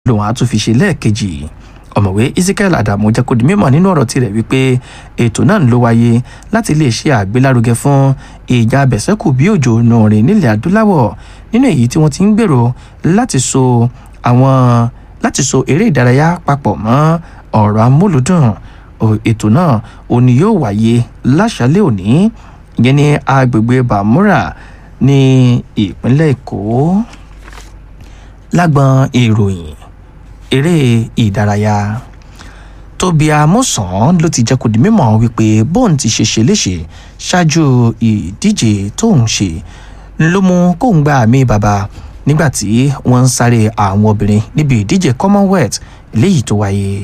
lòun á tún fi ṣe lẹ́ẹ̀kejì ọ̀mọ̀wé ezekiel adamu jẹ́ kó di mímọ̀ nínú ọ̀rọ̀ tirẹ̀ wípé ètò náà ló wáyé láti lè ṣe àgbélárugẹ fún ìjà abẹ̀sẹ́kù bí òjò nùrìn nílẹ̀ adúláwọ̀ nínú èyí tí wọ́n ti ń gbèrò láti so àwọn láti so eré ìdárayá papọ̀ mọ́ ọ̀rọ̀ amúlùdùn ètò náà òní yóò wáyé láṣálẹ̀ òní ìyẹn ní agbègbè bàmúrà ní ìpínlẹ̀ èkó lágbọn ìròyìn eré ìdárayá tóbi amúsàn ló ti jẹ́ kó di mímọ̀ wípé bóun ti ṣe ṣe léṣe ṣáájú ìdíje tóun ṣe ló mú kóun gba àmì bàbá nígbà tí wọ́n ń sáré àwọn obìnrin níbi ìdíje commonwealth léyìí tó wáyé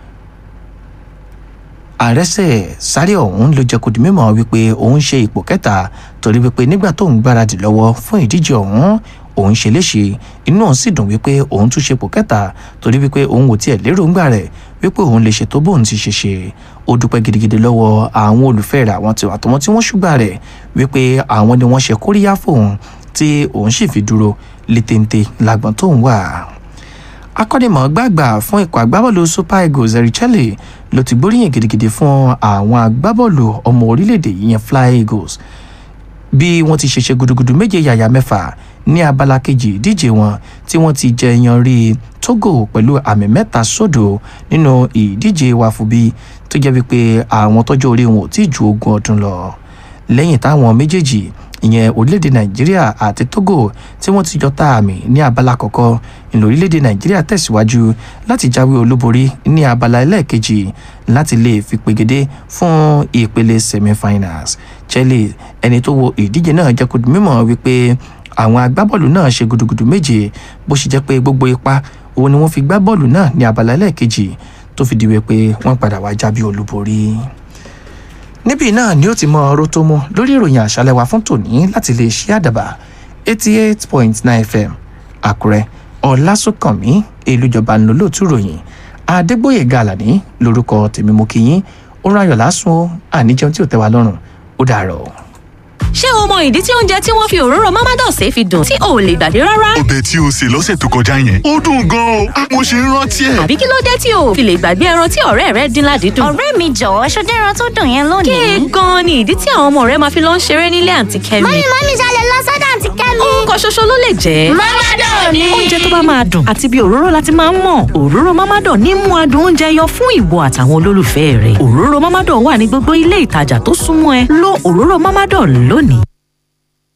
àrẹsẹ̀ sáré ọ̀hún ló jẹ́ kó di mímọ̀ wípé òun ṣe ipò kẹta torí wípé nígbà tóun gbáradì lọ́wọ́ fún ìdíje ọ̀hún òun ṣe léṣe inú òun sì dùn wípé òun tún ṣepò kẹta torí wípé òun ò tiẹ̀ lérò ńgbà rẹ̀ wípé òun lè ṣètò bóun ti ṣe ṣe ó dúpẹ́ gidigidi lọ́wọ́ àwọn olùfẹ́ rẹ̀ àwọn tiwa àtọmọ tí wọ́n ṣùgbà rẹ̀ wípé àwọn ni wọ́n ṣe kóríyá fóun tí òun sì fi dúró létéńté lágbọ́n tóun wà akọ́nimọ̀ọ́gbà àgbà fún ikọ̀ agbábọ́ọ̀lù super eagles erichelle ló ti gbóríyìn gidigidi fún àwọn agbábọ́ọ̀lù ọmọ orílẹ̀-èdè yìí yẹn fly eagles bí wọ́n ti ṣe ṣe gudugudu méje yàyà mẹ́fà ní abala kejì ìdíje wọn tí wọ́n ti jẹ yan rí togo pẹ̀lú àmì mẹ́ta sódò nínú ìdíje wàfúbí tó jẹ́ wípé àwọn tọ́jú orí wọn ò tí ju ogún ọdún lọ lẹ́yìn táwọn méjèèjì ìyẹn orílẹ̀-èdè nàìjíríà àti togo tí wọ́n ti jọ ta àmì ní abala kọ̀ọ̀kan ìlú orílẹ̀-èdè nàìjíríà tẹ̀síwájú láti jáwé olúborí ní abala ẹlẹ́ẹ̀kejì láti lè fi pegedé fún ìpele semi-finals chelsea ẹni tó wo ìdíje náà jẹ́ kó di mímọ̀ wípé àwọn agbábọ́ọ̀lù náà ṣe gudugudu méje bó ṣe jẹ́ pé gbogbo ipa òun ni wọ́n fi gbá bọ́ọ̀lù náà ní abala ẹlẹ́ẹ̀kejì tó fi di wípé wọ́n padà wá jábí olúborí níbí náà ni ó ti mọ ọ̀rọ̀ tó mú lórí ìròyìn àṣálẹ́ wa fún tòní láti lè ṣí àdàbà eighty eight point nine fm àkúrẹ́ ọ̀làsùnkànmí èlùjọba ńlọlọ́tù ròyìn adégbòye gàlàní lórúkọ tèmi mú kí yín ó ráyọ̀ lásùn ó àníjẹun tí ò tẹ́ wa lọ́rùn ó dàrọ̀. ṣé o mọ ìdí tí oúnjẹ tí wọ́n fi òróró mọ́mádọ́ọ̀sẹ̀ fi dùn tí o ò lè gbàgbé rárá? ọbẹ̀ tí o sè lọ́sẹ̀ tó kọjá yẹn ó dùn gan-an o mo ṣe ń rántí ẹ̀. àbí kí ló dé tí o ò fi lè gbàgbé ẹran tí ọ̀rẹ́ rẹ dín ládìídùn? ọ̀rẹ́ mi jọ̀wọ́ ṣọdẹ́ ẹran tó dùn yẹn lónìí. kéè gan-an ni ìdí tí àwọn ọmọ rẹ máa fi lọ ń ṣeré nílé àǹtí kẹ́mi. mọ́mí mọ́mí ṣalẹ̀ lọ sọ́dọ̀ àǹtí kẹ́mi. orúkọ ṣoṣo ló lè jẹ́. mọ́mádọ̀ ni. oúnjẹ tó bá máa dùn àti bí òróró láti máa ń mọ̀ òróró mámádọ̀ ní mú adùn oúnjẹ yọ fún ìwọ àtàwọn olólùfẹ́ rẹ̀ òróró mámádọ̀ wà ní gbogbo ilé ìtajà tó súnmọ́ ẹ lo òróró mámádọ̀ lónìí.